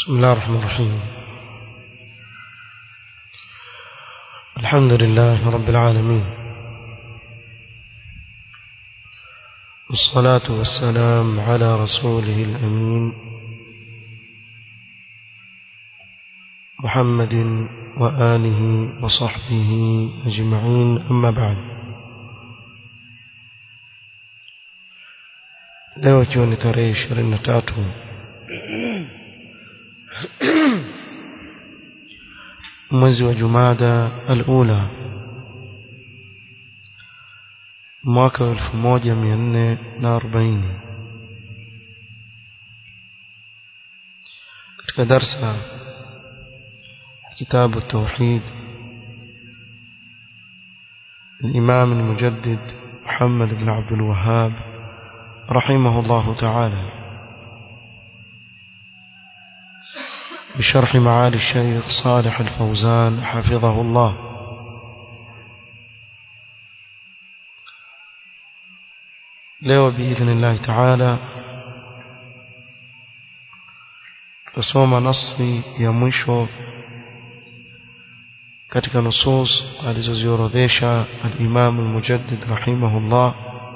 بسم الله الرحمن الرحيم الحمد لله رب العالمين والصلاة والسلام على رسوله الأمين محمد وآله وصحبه أجمعين أما بعد leo ikiwa ni tarehe ishirini na tatu mwezi wa jumada alula mwaka wa elfu moja mia nne na arobaini katika darsa kitabu التوحيد الإمام المجدد محمد بن عبد الوهاب رحمه الله تعالى بشرح معالي الشيخ صالح الفوزان حفظه الله leo باذن الله تعالى tusoma nasi ya mwisho katika nusus alizoziorodhesha al-Imam al-Mujaddid rahimahullah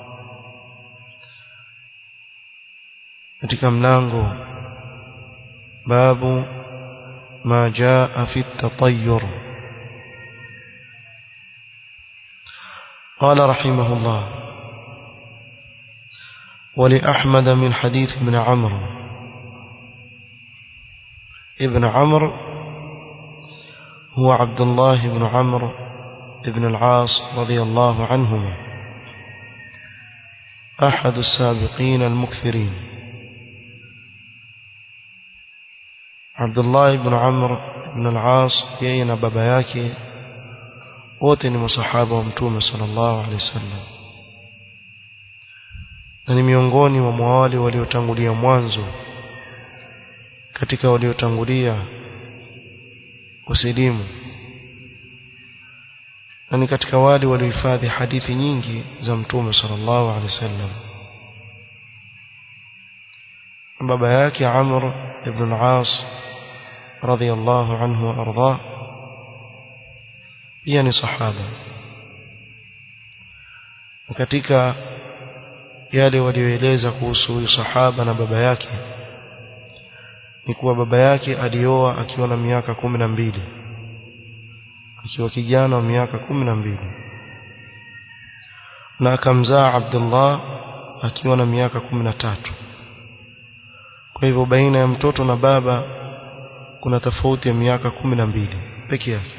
katika mlango babu ما جاء في التطير قال رحمه الله ولأحمد من حديث ابن عمرو ابن عمرو هو عبد الله بن عمرو بن العاص رضي الله عنهما أحد السابقين المكثرين Abdullah ibn Amr ibn al-As yeye na baba yake wote ni masahaba wa Mtume sallallahu alaihi wasallam na ni miongoni mwa wale waliotangulia mwanzo katika waliotangulia kusilimu na ni katika wale waliohifadhi hadithi nyingi za Mtume sallallahu alaihi wasallam baba yake Amr ibn al-As رضي الله عنه وأرضاه pia ni sahaba katika yale walioeleza kuhusu huyu sahaba na baba yake ni kuwa baba yake alioa akiwa na miaka kumi na mbili akiwa kijana wa miaka kumi na mbili na akamzaa Abdullah akiwa na miaka kumi na tatu kwa hivyo baina ya mtoto na baba kuna tofauti ya miaka kumi na mbili peke yake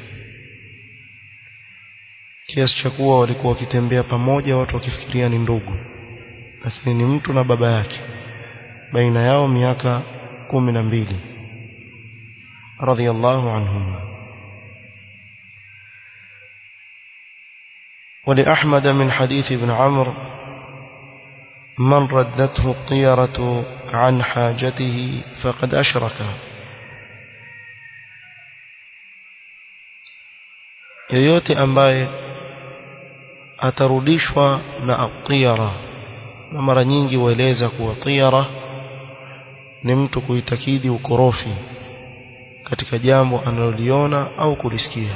kiasi cha kuwa walikuwa wakitembea pamoja watu wakifikiria ni ndugu lakini ni mtu na baba yake baina yao miaka kumi na mbili radhiallahu anhuma ولأحمد من حديث ابن عمرو من ردته الطيرة عن حاجته فقد أشرك yoyote ambaye atarudishwa na atiyara na mara nyingi hueleza kuwa tiyara ni mtu kuitakidi ukorofi katika jambo analoliona au kulisikia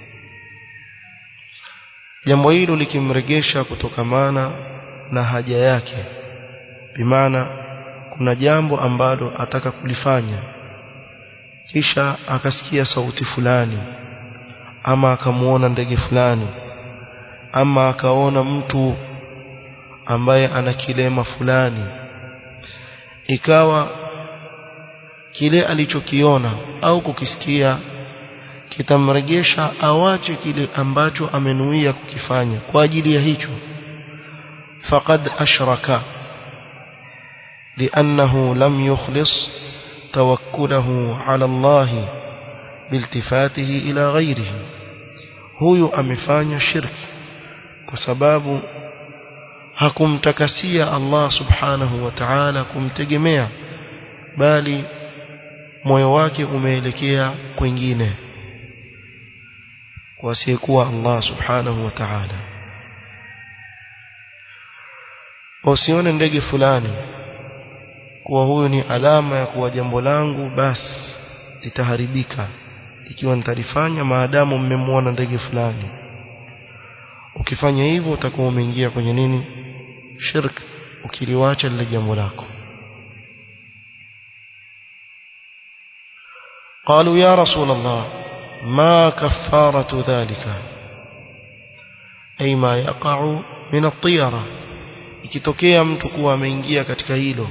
jambo hilo likimregesha kutokamana na haja yake bimaana kuna jambo ambalo ataka kulifanya kisha akasikia sauti fulani ama akamuona ndege fulani ama akaona mtu ambaye ana kilema fulani ikawa kile alichokiona au kukisikia kitamregesha awache kile ambacho amenuia kukifanya kwa ajili ya hicho faqad ashraka لأنه لم يخلص توكله على الله بالتفاته إلى غيره huyu amefanya shirki kwa sababu hakumtakasia Allah subhanahu wa ta'ala kumtegemea bali moyo wake umeelekea kwingine kwa asiyekuwa Allah subhanahu wa ta'ala usione ndege fulani kuwa huyu ni alama ya kuwa jambo langu basi litaharibika ikiwa nitalifanya maadamu mmemwona ndege fulani ukifanya hivyo utakuwa umeingia kwenye nini shirk ukiliwacha lile jambo lako قالوا يا رسول الله ما كفارة ذلك أي ما يقع من الطيرة ikitokea mtu kuwa ameingia katika hilo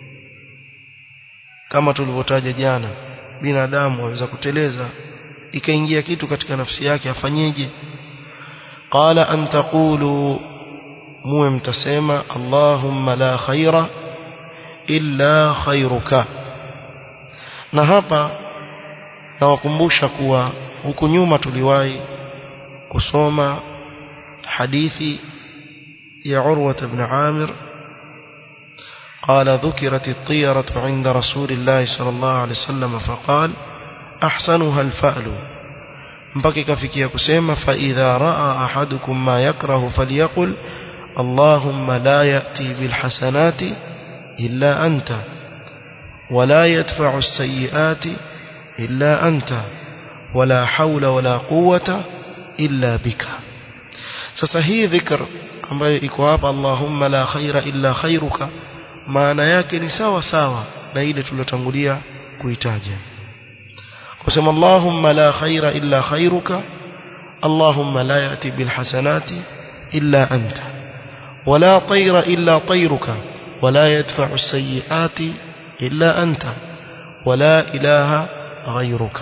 kama tulivyotaja jana binadamu aweza kuteleza ikaingia kitu katika nafsi yake afanyeje qala an taqulu muwe mtasema allahumma la khaira illa khairuka na hapa nawakumbusha kuwa huku nyuma tuliwahi kusoma hadithi يا عروة بن عامر قال ذكرت الطيرة عند رسول الله صلى الله عليه وسلم فقال أحسنها الفأل mpaka fikia kusema فإذا رأى أحدكم ما يكره فليقل اللهم لا يأتي بالحسنات إلا أنت ولا يدفع السيئات إلا أنت ولا حول ولا قوة إلا بك sasa hii dhikr ambayo iko hapa Allahumma la khaira illa khairuka maana yake ni sawa sawa na ile tuliyotangulia kuitaja kusema Allahumma la khaira illa khairuka Allahumma la yati bil hasanati illa anta wala tayra illa tayruka wala yadfa'u as-sayyi'ati illa anta wala ilaha ghayruka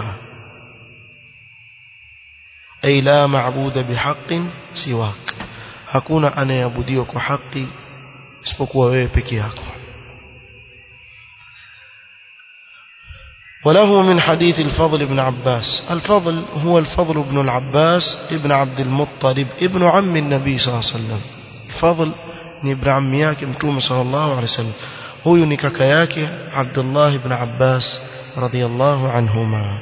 ay la ma'buda bihaqqin siwak hakuna anayeabudiwa kwa haki isipokuwa wewe peke yako وله من حديث الفضل بن عباس الفضل هو الفضل بن العباس ابن عبد المطلب ابن عم النبي صلى الله عليه وسلم الفضل ni ibn ammi yake mtume sallallahu alaihi wasallam huyu ni kaka yake Abdullah ibn Abbas radiyallahu anhuma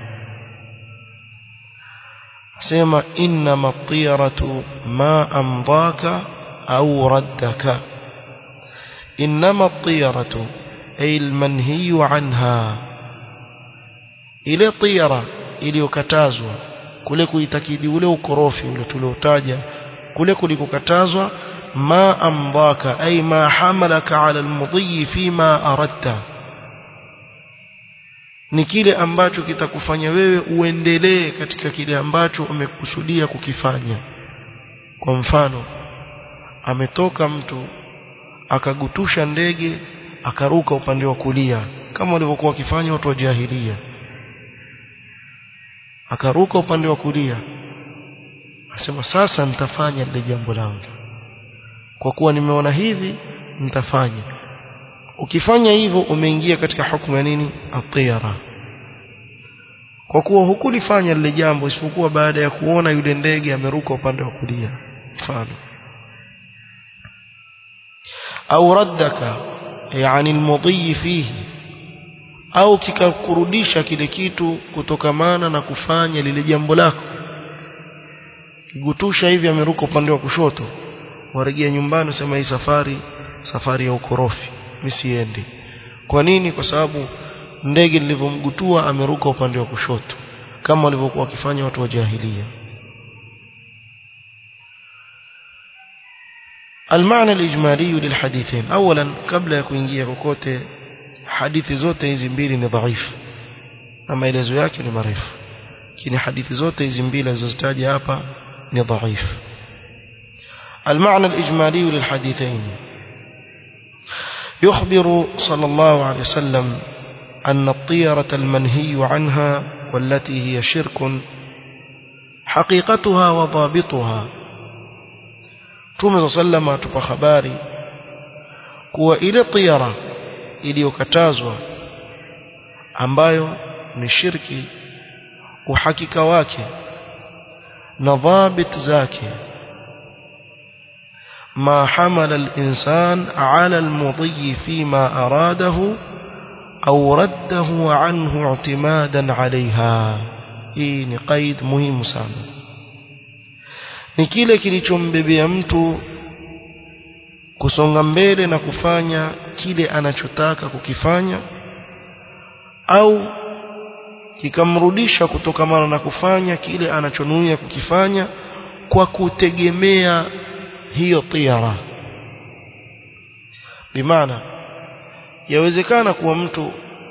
sema inma at-tiyaratu ma amdaka au raddaka inma at-tiyaratu ay al-manhiy anha ile tiyara iliyokatazwa kule kuitakidi ule ukorofi ule tuliotaja kule kulikokatazwa ma amdaka ay ma hamalaka ala almudhi fima aradta ni kile ambacho kitakufanya wewe uendelee katika kile ambacho umekusudia kukifanya kwa mfano ametoka mtu akagutusha ndege akaruka upande wa kulia kama walivyokuwa wakifanya watu wa jahilia akaruka upande wa kulia asema sasa nitafanya lile jambo langu kwa kuwa nimeona hivi nitafanya ukifanya hivyo umeingia katika hukumu ya nini atira kwa kuwa hukulifanya lile jambo isipokuwa baada ya kuona yule ndege ameruka upande wa kulia mfano au raddaka yani almudhi fihi au kikakurudisha kile kitu kutokamana na kufanya lile jambo lako kigutusha hivi ameruka upande wa kushoto warejea nyumbani usema hii safari safari ya ukorofi msiendi kwa nini kwa sababu ndege nilivyomgutua ameruka upande wa kushoto kama walivyokuwa wakifanya watu wa jahilia المعنى الإجمالي للحديثين أولا قبل يكون kokote hadithi zote hizi mbili ni dhaifu na maelezo yake ni marefu lakini hadithi zote hizi mbili zilizotaja hapa ni dhaifu المعنى الإجمالي للحديثين يخبر صلى الله عليه وسلم أن الطيرة المنهي عنها والتي هي شرك حقيقتها وضابطها تومي صلى الله عليه وسلم خباري kuwa ile tiyara iliyokatazwa ambayo ni shirki uhakika wake na dhabit zake ما حمل الإنسان على المضي فيما أراده أو رده عنه اعتمادا عليها hii ni qaid muhimu sana ni kile kilichombebea mtu kusonga mbele na kufanya kile anachotaka kukifanya au kikamrudisha kutokamana na kufanya kile anachonuia kukifanya kwa kutegemea hiyo tiara bimaana yawezekana kuwa mtu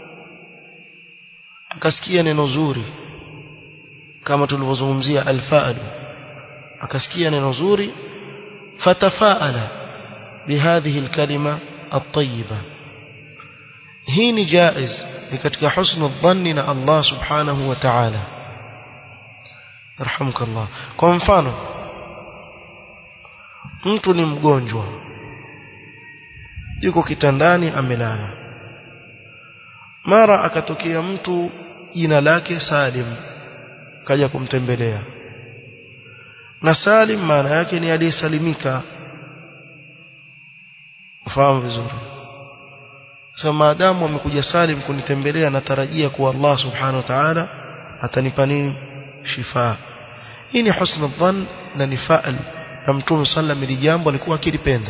akasikia neno zuri kama tulivyozungumzia alfaal akasikia neno zuri fatafaala bihadhihi alkalima at-tayyiba hii ni jaiz ni katika husnu dhanni na Allah subhanahu wa ta'ala yarhamukallah kwa mfano mtu ni mgonjwa yuko kitandani amelala mara akatokea mtu jina lake Salim kaja kumtembelea na Salim maana yake ni aliyesalimika ufahamu vizuri sasa maadamu amekuja Salim kunitembelea natarajia kuwa Allah subhanahu wa ta'ala atanipa nini shifa hii ni husna dhann na ni fa'al na mtume sallam ili jambo alikuwa akilipenda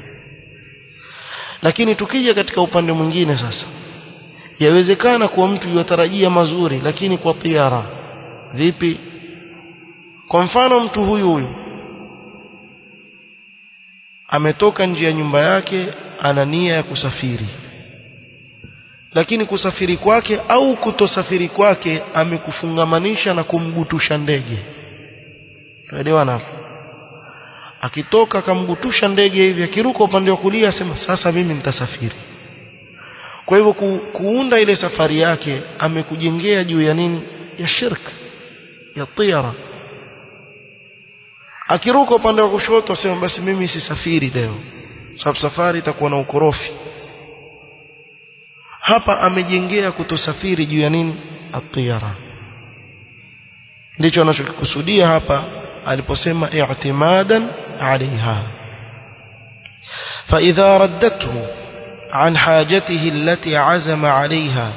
lakini tukija katika upande mwingine sasa yawezekana kuwa mtu yutarajia mazuri lakini kwa tiara vipi kwa mfano mtu huyu huyu ametoka nje ya nyumba yake ana nia ya kusafiri lakini kusafiri kwake au kutosafiri kwake amekufungamanisha na kumgutusha ndege tuelewana hapo akitoka akamgutusha ndege hivi akiruka upande wa kulia asema sasa mimi nitasafiri kwa hivyo ku, kuunda ile safari yake amekujengea juu ya nini ya shirk ya tiara akiruka upande wa kushoto asema basi mimi sisafiri leo sababu safari itakuwa na ukorofi hapa amejengea kutosafiri juu ya nini at-tiyara ndicho anachokikusudia hapa aliposema i'timadan alaiha فإذا ردته عن حاجته التي عزم عليها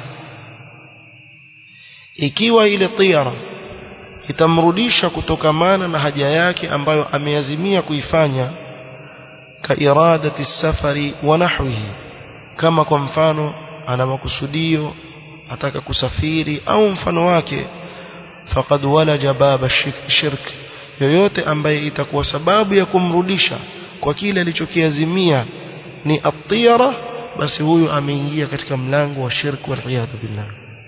ikiwa ile tiara itamrudisha kutokamana na haja yake ambayo ameazimia kuifanya ka iradati safari wa nahwihi kama kwa mfano ana makusudio ataka kusafiri au mfano wake faqad walaja baba shirk yoyote ambaye itakuwa sababu ya kumrudisha kwa kile alichokiazimia ni atiyara basi huyu ameingia katika mlango wa shirk wal iyad billah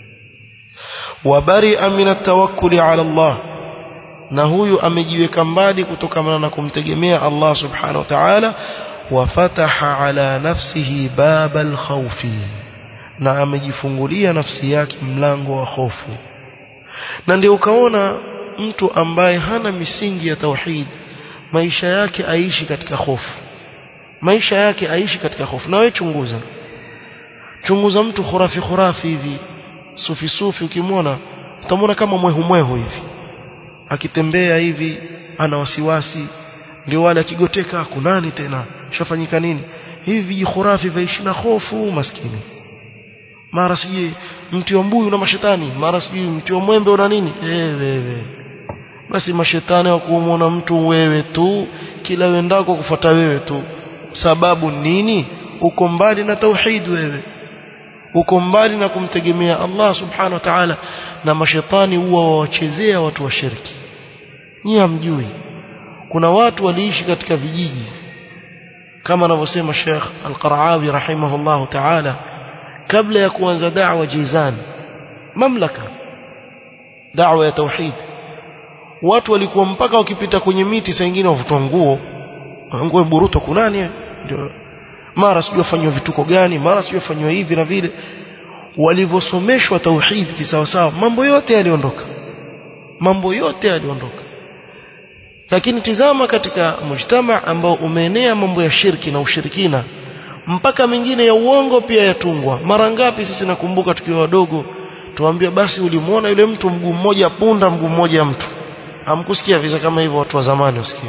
wabari'a min at-tawakkul 'ala Allah na huyu amejiweka mbali kutokana na kumtegemea Allah subhanahu wa ta'ala wafataha ala nafsihi baba al-khawfi na amejifungulia nafsi yake mlango wa hofu na ndio ukaona mtu ambaye hana misingi ya tauhid maisha yake aishi katika hofu maisha yake aishi katika hofu na wewe chunguza chunguza mtu khurafi khurafi hivi sufi sufi ukimwona utamwona kama mwehu mwehu hivi akitembea hivi ana wasiwasi ndio wale akigoteka kunani tena shafanyika nini hivi khurafi vaishi na hofu maskini mara sijui mti wa mbuyu na mashetani mara sijui mti wa mwembe una nini eh wewe basi mashetani wa kuumona mtu wewe tu kila wendako kufuata wewe tu sababu nini uko mbali na tauhid wewe uko mbali na kumtegemea Allah subhanahu wa ta'ala na mashetani huwa wawachezea watu wa shirki nyinyi hamjui kuna watu waliishi katika vijiji kama anavyosema Sheikh Al-Qaraawi rahimahullahu ta'ala kabla ya kuanza da'wa Jizan mamlaka da'wa ya tauhid watu walikuwa mpaka wakipita kwenye miti saa nyingine wavutwa nguo nguo buruto kunani ndio mara sijui wafanywa vituko gani mara sijui wafanywa hivi na vile walivyosomeshwa tauhid kisawasawa mambo yote yaliondoka mambo yote yaliondoka lakini tizama katika mujtama ambao umeenea mambo ya shirki na ushirikina mpaka mengine ya uongo pia yatungwa mara ngapi sisi nakumbuka tukiwa wadogo tuambia basi ulimwona yule mtu mguu mmoja punda mguu mmoja mtu hamkusikia visa kama hivyo watu wa zamani wasikia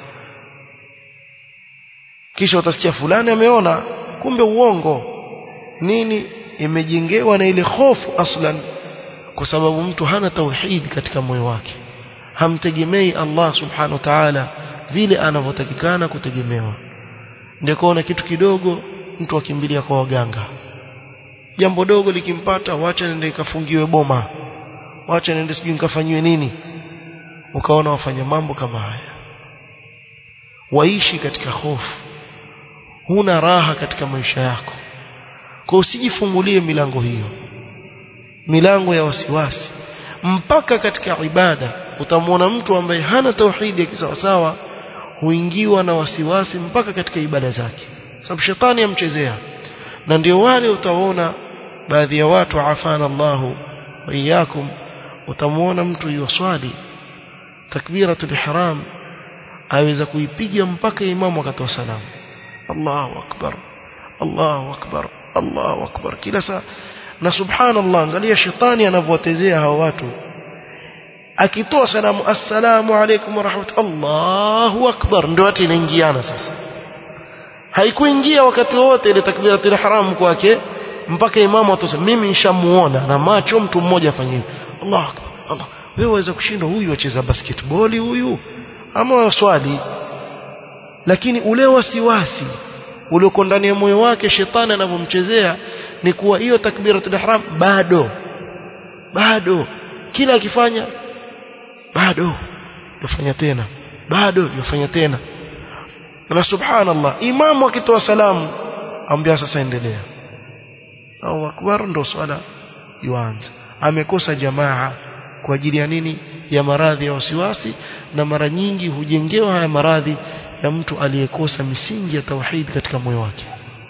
kisha utasikia fulani ameona kumbe uongo nini imejengewa na ile hofu aslan kwa sababu mtu hana tauhid katika moyo wake hamtegemei Allah subhanahu wa ta'ala vile anavyotakikana kutegemewa ndio kuona kitu kidogo mtu akimbilia kwa waganga jambo dogo likimpata wacha nende ikafungiwe boma wacha niende sijui nikafanyiwe nini ukaona wafanya mambo kama haya waishi katika hofu huna raha katika maisha yako kwa usijifungulie milango hiyo milango ya wasiwasi mpaka katika ibada utamwona mtu ambaye hana tauhidi ya kisawasawa huingiwa na wasiwasi mpaka katika ibada zake sababu shetani amchezea na ndio wale utaona baadhi ya watu afana Allahu wa iyyakum utamwona mtu yuswali takbiratul ihram aweza kuipiga mpaka imamu akatoa salamu Allahu akbar Allahu akbar Allahu akbar kila saa na subhanallah angalia shetani anavyowatezea hao watu akitoa salamu assalamu alaykum wa rahmatullahi akbar ndio watu inaingiana sasa haikuingia wakati wote ile takbiratul ihram kwake mpaka imamu atosema mimi nishamuona na macho mtu mmoja afanye hivyo Allah akbar Allah wewe waweza kushinda huyu acheza basketball huyu ama swali lakini ule wasiwasi ulioko ndani ya moyo wake shetani anavyomchezea ni kuwa hiyo takbiratul ihram bado bado kila akifanya bado yafanya tena bado yafanya tena na subhanallah imamu akitoa salamu ambia sasa endelea au akbar ndo swala yuanza amekosa jamaa kwa ajili ya nini ya maradhi ya wasiwasi na mara nyingi hujengewa haya maradhi ya mtu aliyekosa misingi ya tauhid katika moyo wake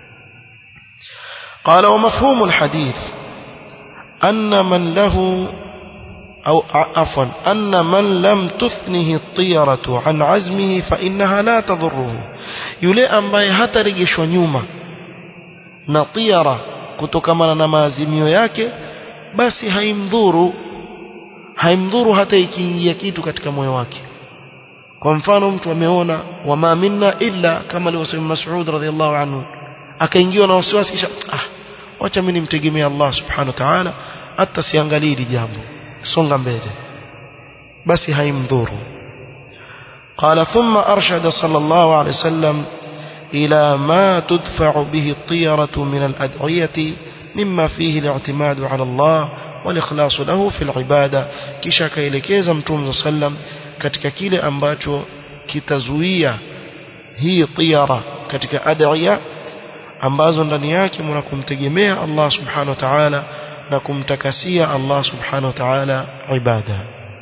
قال ومفهوم الحديث أن من له أو عفوا أن من لم تثنه الطيرة عن عزمه فإنها لا تضره يلي ambaye hatarejeshwa nyuma na tiyara kutokana na maazimio yake basi haimdhuru haimdhuru hata ikiingia kitu katika moyo wake kwa mfano mtu ameona wama minna illa kama alivyosema Mas'ud radhiallahu anhu akaingiwa na wasiwasi kisha ah wacha mimi nimtegemee Allah subhanahu wa ta'ala hata siangalie hili jambo songa mbele basi haimdhuru قال ثم أرشد صلى الله عليه وسلم إلى ما تدفع به الطيرة من الأدعية مما فيه الاعتماد على الله والإخلاص له في العبادة kisha kaelekeza mtume sallam katika kile ambacho kitazuia hii tiyara katika adhiya ambazo ndani yake mna kumtegemea Allah subhanahu wa ta'ala na kumtakasia Allah subhanahu wa ta'ala ibada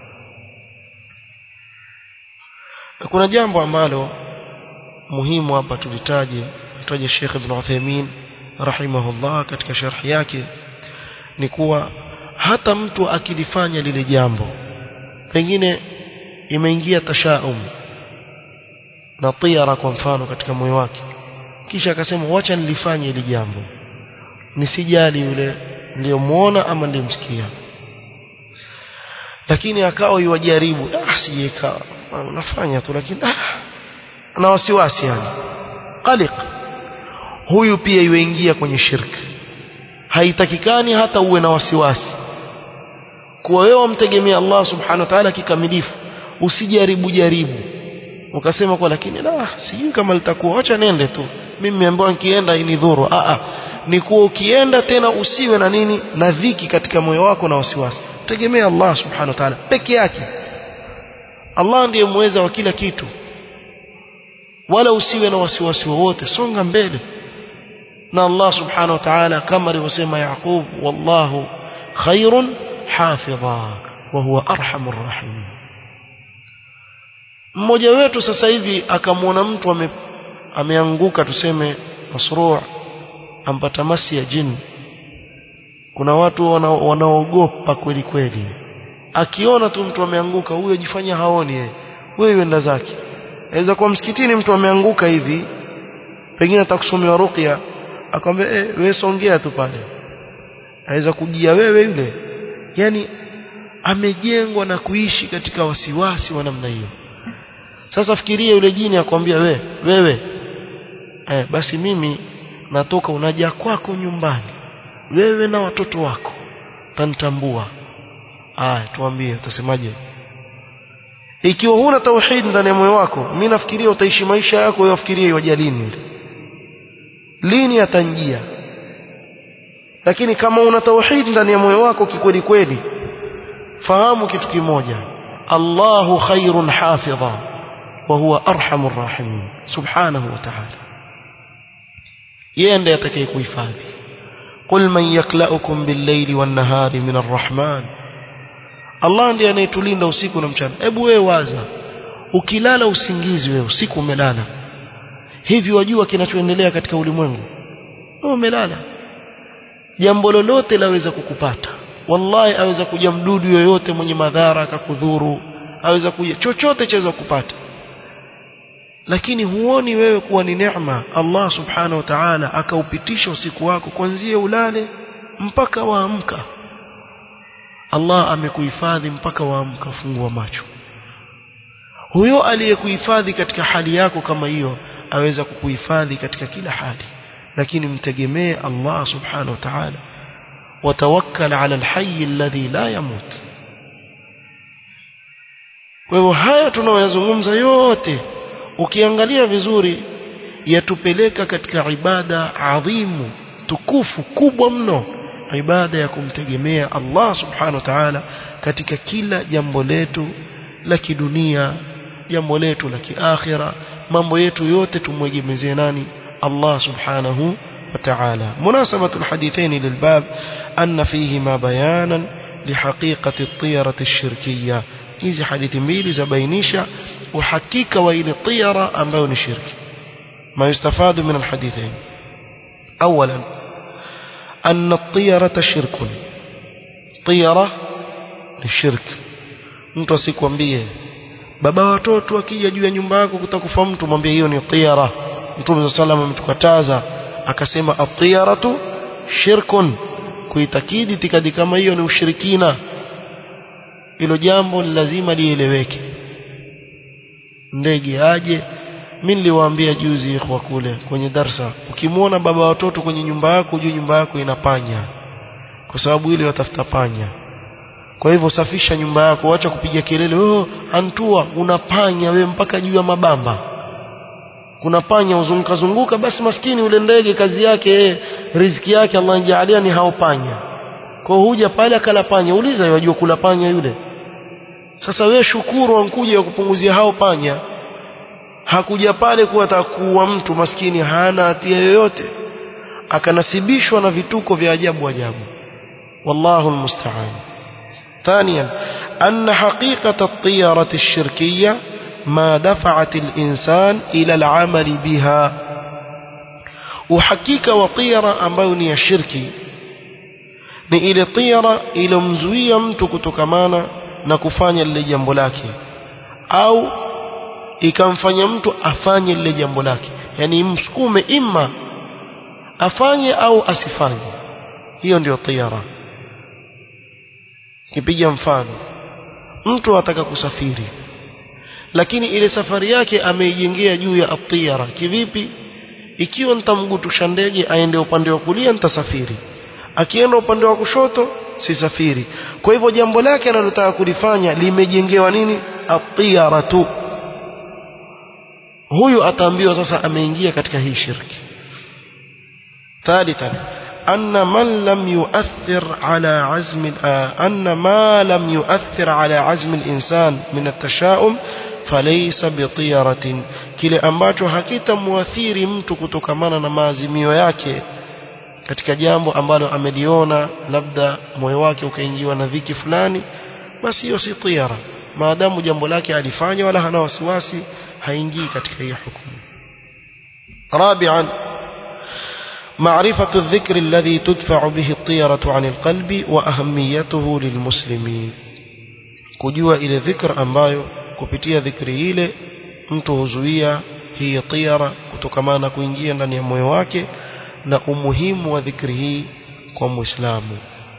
kuna jambo ambalo muhimu hapa tulitaje tutaje Sheikh Ibn Uthaymeen rahimahullah katika sharhi yake ni kuwa hata mtu akilifanya lile jambo pengine imeingia tashaum na tiyara kwa mfano katika moyo wake kisha akasema wacha nilifanye hili jambo nisijali yule niliyomuona ama nilimsikia lakini akawa yuwajaribu ah sijeka unafanya tu lakini ah na wasiwasi yani qaliq huyu pia yuingia kwenye shirki haitakikani hata uwe na wasiwasi kuwa wewe umtegemea Allah subhanahu wa ta'ala kikamilifu usijaribu jaribu ukasema kwa lakini la sijui kama litakuwa acha nende tu mimi nimeambiwa nikienda inidhuru a a ni kuwa ukienda tena usiwe na nini na dhiki katika moyo wako na wasiwasi tegemea Allah subhanahu wa ta'ala peke yake Allah ndiye muweza wa kila kitu wala usiwe na wasiwasi wowote songa mbele na Allah subhanahu wa ta'ala kama alivyosema Yaqub wallahu khairun hafidha wa huwa arhamur rahim mmoja wetu sasa hivi akamwona mtu ame, ameanguka tuseme masruu ampata masi ya jini kuna watu wanaogopa kweli kweli akiona tu mtu ameanguka huyo jifanya haoni yeye wewe yenda zake aweza kuwa msikitini mtu ameanguka hivi pengine atakusomewa ruqya akwambia eh wewe songea tu pale aweza kujia wewe yule yani amejengwa na kuishi katika wasiwasi wa namna hiyo sasa fikiria yule jini akwambia we wewe eh, basi mimi natoka unaja kwako nyumbani wewe na watoto wako tanitambua aya tuambie utasemaje ikiwa huna tauhid ndani ya moyo wako mimi nafikiria utaishi maisha yako wewe ufikirie iwaje lini lini atanjia lakini kama una tauhid ndani ya moyo wako kikweli kweli fahamu kitu kimoja Allahu khairun hafidha wa huwa arhamur rahimin subhanahu wa ta'ala yeye ndiye atakayekuhifadhi qul man yaklaukum bil-layli wan-nahari min ar-rahman Allah ndiye anayetulinda usiku na mchana hebu wewe waza ukilala usingizi wewe usiku umelala hivi wajua kinachoendelea katika ulimwengu wewe umelala jambo lolote laweza kukupata wallahi aweza kuja mdudu yoyote mwenye madhara akakudhuru aweza kuja chochote chaweza kupata lakini huoni wewe kuwa ni neema Allah subhanahu wa ta'ala akaupitisha usiku wako kuanzia ulale mpaka waamka Allah amekuhifadhi mpaka waamka fungua macho huyo aliyekuhifadhi katika hali yako kama hiyo aweza kukuhifadhi katika kila hali lakini mtegemee Allah subhanahu wa ta'ala watawakkal ala alhayy alladhi la yamut kwa hivyo haya tunayoyazungumza yote ukiangalia vizuri yatupeleka katika ibada adhimu tukufu kubwa mno ibada ya kumtegemea Allah subhanahu wa ta'ala katika kila jambo letu la kidunia jambo letu la kiakhira mambo yetu yote tumwegemezee nani Allah subhanahu wa ta'ala munasabatu alhadithain lilbab anna fihima bayanan lihaqiqati at-tiyarati ash-shirkiyya hizi hadithi mbili zabainisha uhakika wa ile tiyara ambayo ni shirki ما يستفاد من الحديثين أولا أن الطيرة شرك طيرة للشرك mtu asikwambie baba watoto akija juu ya nyumba yako kutakufa mtu mwambie hiyo ni tiyara mtume sallallahu ametukataza akasema at-tiyaratu shirkun kuitakidi itikadi kama hiyo ni ushirikina hilo jambo lazima lieleweke ndege aje mimi niliwaambia juzi ikhwa kule kwenye darsa ukimwona baba watoto kwenye nyumba yako juu nyumba yako ina panya kwa sababu ile watafuta panya kwa hivyo safisha nyumba yako acha kupiga kelele oh antua una panya we mpaka juu ya mabamba kuna panya uzunguka zunguka basi maskini ule ndege kazi yake riziki yake Allah anjalia ni hao panya kwa huja pale akala panya uliza yajua kula panya yule sasa we shukuru ankuja kupunguzia hao panya hakuja pale kuwa atakuwa mtu maskini hana hatia yoyote akanasibishwa na vituko vya ajabu ajabu wallahu almusta'an ثانيا أن حقيقة الطيرة الشركية ما دفعت الإنسان إلى العمل بها وحقيقة وطيرة أمبوني الشركي ni ile tira ilomzuia mtu kutokamana na kufanya lile jambo lake au ikamfanya mtu afanye lile jambo lake yani imsukume imma afanye au asifanye hiyo ndio tiyara kipiga mfano mtu ataka kusafiri lakini ile safari yake ameijengea juu ya atiyara kivipi ikiwa nitamgutusha ndege aende upande wa kulia nitasafiri akienda upande wa kushoto sisafiri kwa hivyo jambo lake analotaka kulifanya limejengewa nini atiyara tu huyu ataambiwa sasa ameingia katika hii shirki ثالثا أن من لم يؤثر على عزم أن ما لم يؤثر على عزم الإنسان من التشاؤم فليس بطيرة kile ambacho hakitamwathiri mtu kutokamana na maazimio yake katika jambo ambalo ameliona labda moyo wake ukaingiwa na dhiki fulani basi hiyo si tiyara maadamu jambo lake alifanya wala hana wasiwasi haingii katika hiyo hukumu رابعا معرفة الذكر الذي تدفع به الطيرة عن القلب وأهميته للمسلمين kujua ile dhikr ambayo kupitia dhikri ile mtu huzuia hii tiyara kutokamana kuingia ndani ya moyo wake na umuhimu wa dhikri hii kwa muislamu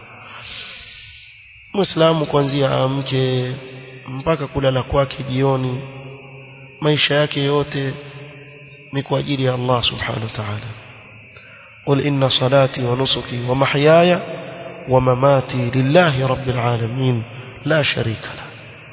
muislamu kuanzia amke mpaka kulala kwake jioni maisha yake yote ni kwa ajili ya Allah subhanahu wa ta'ala قل إن صلاتي ونسكي ومحياي ومماتي لله رب العالمين لا شريك له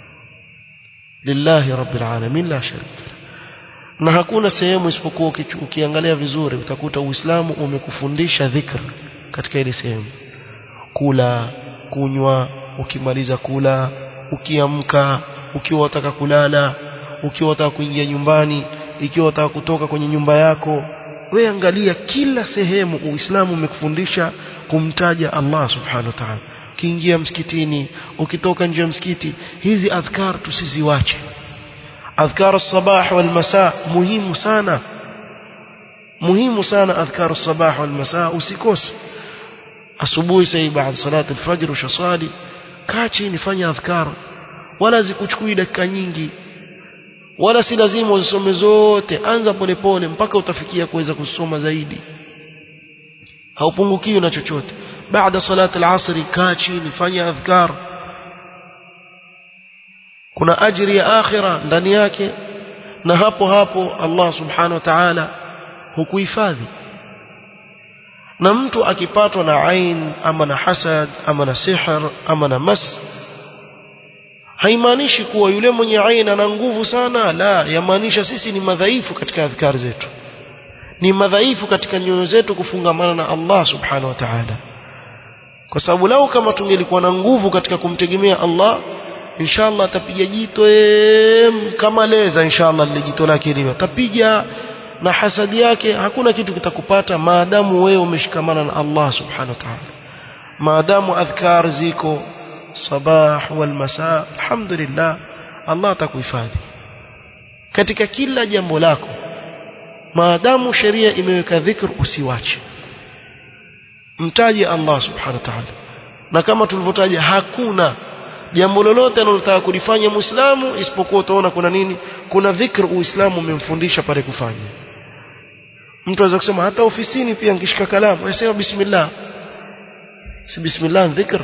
لله رب العالمين لا شريك له na hakuna sehemu isipokuwa ukiangalia vizuri utakuta Uislamu umekufundisha dhikr katika ile sehemu kula kunywa ukimaliza kula ukiamka ukiwa wataka kulala ukiwa wataka kuingia nyumbani ikiwa wataka kutoka kwenye nyumba yako we angalia kila sehemu uislamu umekufundisha kumtaja Allah subhanahu wa ta'ala ukiingia msikitini ukitoka nje ya msikiti hizi adhkar tusiziwache adhkar as-sabah wal masa muhimu sana muhimu sana adhkar as-sabah wal masa usikose asubuhi sasa baada salati al-fajr ushaswali kaa chini fanya adhkar wala zikuchukui dakika nyingi wala si lazima uzisome zote anza polepole mpaka utafikia kuweza kusoma zaidi haupungukiwi na chochote baada salati al-asr kaa chini fanya adhkar kuna ajiri ya akhira ndani yake na hapo hapo Allah subhanahu wa ta'ala hukuhifadhi na mtu akipatwa na ain ama na hasad ama na sihr ama na mas haimaanishi kuwa yule mwenye ain ana nguvu sana la yamaanisha sisi ni madhaifu katika adhkar zetu ni madhaifu katika nyoyo zetu kufungamana na Allah subhanahu wa ta'ala kwa sababu lao kama tungelikuwa na nguvu katika kumtegemea Allah inshallah atapiga jito kama leza inshallah lile jito lake liwe atapiga na hasadi yake hakuna kitu kitakupata maadamu wewe umeshikamana na Allah subhanahu wa ta'ala maadamu adhkar ziko sabah wal masa alhamdulillah Allah atakuhifadhi katika kila jambo lako maadamu sheria imeweka dhikr usiwache mtaje Allah subhanahu wa ta'ala na kama tulivyotaja hakuna jambo lolote analotaka kulifanya muislamu isipokuwa utaona kuna nini kuna dhikr uislamu umemfundisha pale kufanya mtu anaweza kusema hata ofisini pia nikishika kalamu anasema bismillah si bismillah dhikr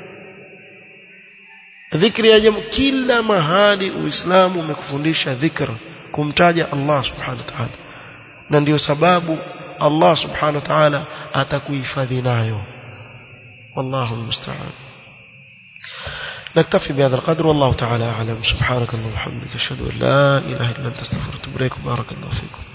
dhikri ya jambo kila mahali uislamu umekufundisha dhikr kumtaja Allah subhanahu wa ta'ala na ndio sababu Allah subhanahu wa ta'ala atakuhifadhi nayo wallahu almusta'an نكتفي بهذا القدر والله تعالى أعلم سبحانك اللهم وبحمدك أشهد أن لا إله إلا أنت استغفرك وأتوب إليك بارك الله فيكم